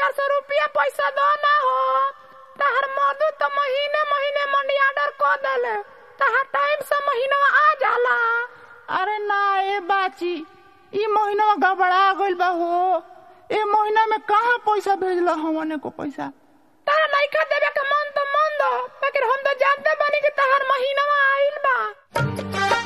चार सौ रुपया पैसा दो ना हो तहर मधु तो महीने महीने मंडी ऑर्डर कर देले तहर टाइम से महीना आ जाला अरे ना ए बाची ई महीना गबड़ा गइल बा हो ए महीना में कहाँ पैसा भेजला हमने को पैसा तारा नइखा देवे के मन तो मन दो लेकिन हम तो जानते बानी कि तहर महीना आइल बा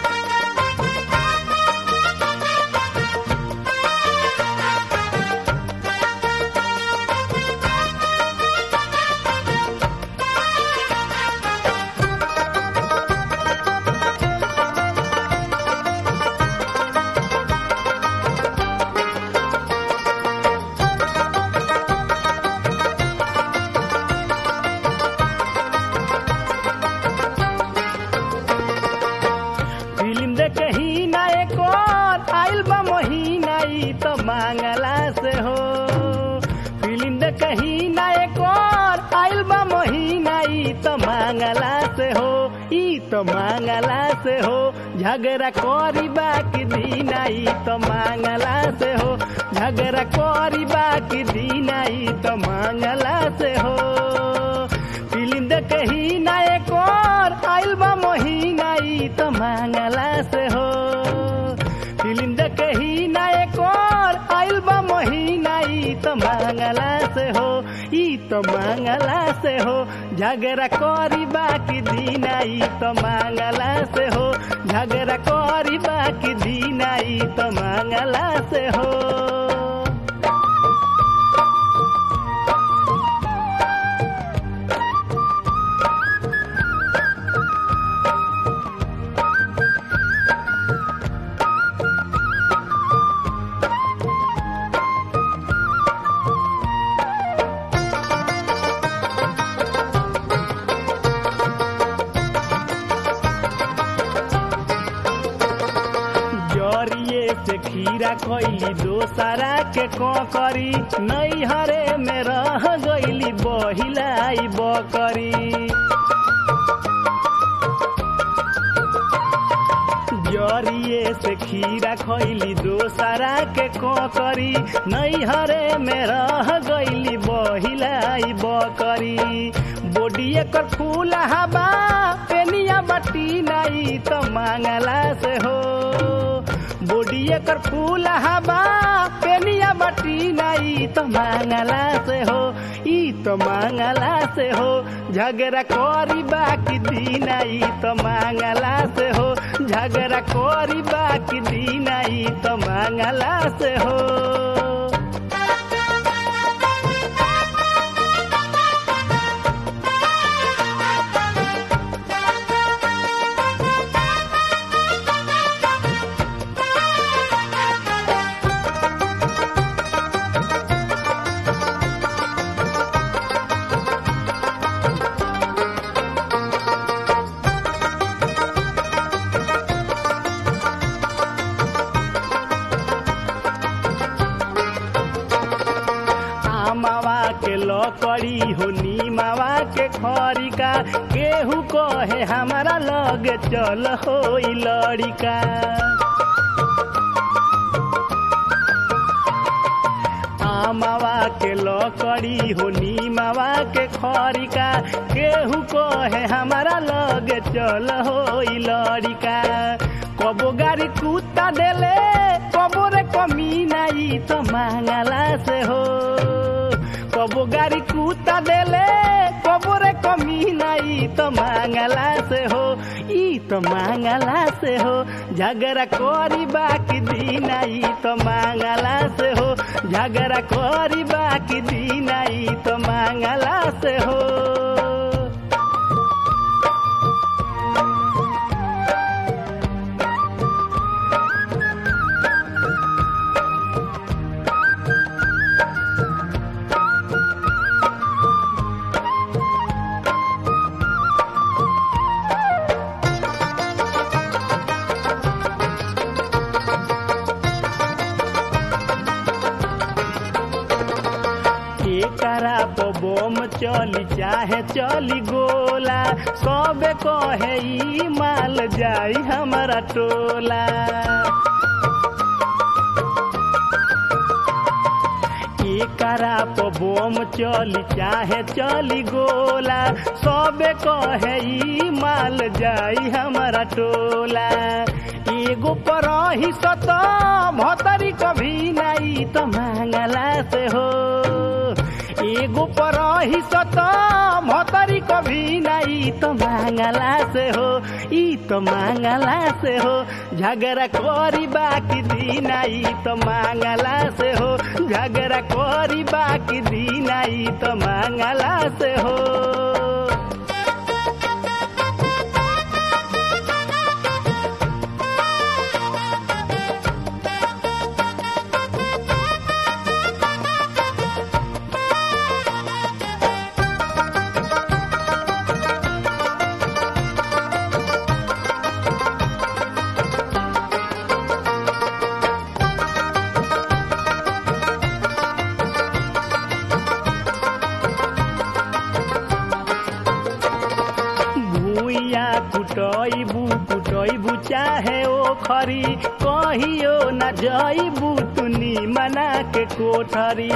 फिल्म देखे ही ना एक और आइल बा महीना ई तो मांगला से हो फिल्म देखे ही ना एक और आइल बा महीना ई तो मांगला से हो ई तो मांगला से हो झगड़ा करी बाकी दीना ई तो मांगला से हो झगड़ा करी बाकी दीना ई तो मांगला से हो फिल्म देखे ही ना एक और आइल बा महीना ई तो मांगला से हो फिल्म देखे ही ना एक और आइल बा महीना ई तो मांगला से हो ई तो मांगला से हो झगड़ा करी बाकी दीना ई तो मांगला से हो झगड़ा करी बाकी दीना ई तो मांगला से हो जरिए से खीरा खैली दोसरा के करी नैहरे में रह गईली बहिलाई बकरी जरिए से खीरा खैली दोसरा के करी नैहरे में रह गईली बहिलाई बकरी बोडी एकर फूल हवा पेनिया बटी नाई तो मांगला से हो बोडी एकर फूल हवा पेनिया बटी नाई तो मांगला से हो ई तो मांगला से हो झगड़ा करी बाकी दीना ई तो मांगला से हो झगड़ा करी बाकी दीना ई तो मांगला से हो आमावा के लकड़ी हो नीमावा के खरिका केहू कहे हमारा लग चल हो लड़िका आमावा के लकड़ी हो नीमावा के खरिका केहू कहे हमारा लग चल हो लड़िका कबो गाड़ी कुत्ता देले कबो रे कमी नाई तो मांगला से हो कबो गाड़ी कुत्ता देले कबो रे कमी नाई तो मांगला से हो ई तो मांगला से हो झगड़ा करी बाकी दीना ई तो मांगला से हो झगड़ा करी बाकी दीना ई तो मांगला से हो एकरा पर बम चली चाहे चली गोला सबे कहे ई माल जाई हमारा टोला एकरा प बोम चली चाहे चली गोला सबे कहे ई माल जाई हमारा टोला एगो पर ही सत भतरी कभी नाई त मांगला से हो एगो पर ही सत भतरी कभी नाई त मांगला से हो ई त मांगला से हो झगड़ा करी बाकी दिन आई त मांगला से हो झगड़ा करी बाकी दिन आई त मांगला से हो भूइया कुटैबू कुटैबू चाहे ओ खरी कहियो न जैबू तुनी मना के कोठरी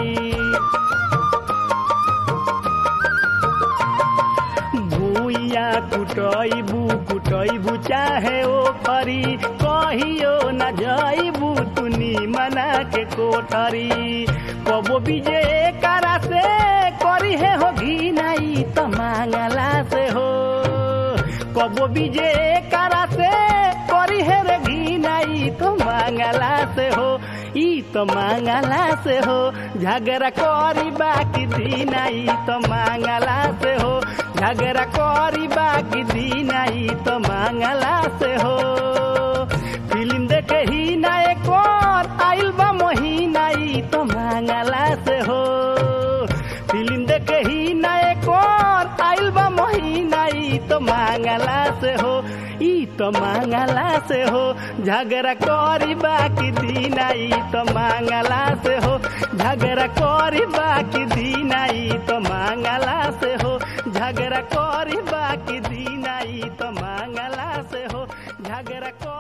भूइया कुटैबू कुटैबू चाहे ओ खरी कहियो न जैबू तुनी मना के कोठरी कबो बीजे करा से करी है हो घी नहीं त मांगला से हो कबो बीजे करा से करी है रे घी नहीं तो मांगला से हो ई तो मांगला से हो झगड़ा करी बाकी दिन आई तो मांगला से हो झगड़ा करी बाकी दिन आई तो मांगला से हो फिल्म देखे ही ना एक और आइल बा महीना ई तो मांगला से हो फिल्म देखे ही ना एक और आइल बा महीना ई तो मांगला से हो ई तो मांगला से हो झगड़ा करी बाकी दिन आई तो मांगला से हो झगड़ा करी बाकी दिन आई तो मांगला से हो झगड़ा करी बाकी दिन आई तो मांगला से हो झगड़ा कर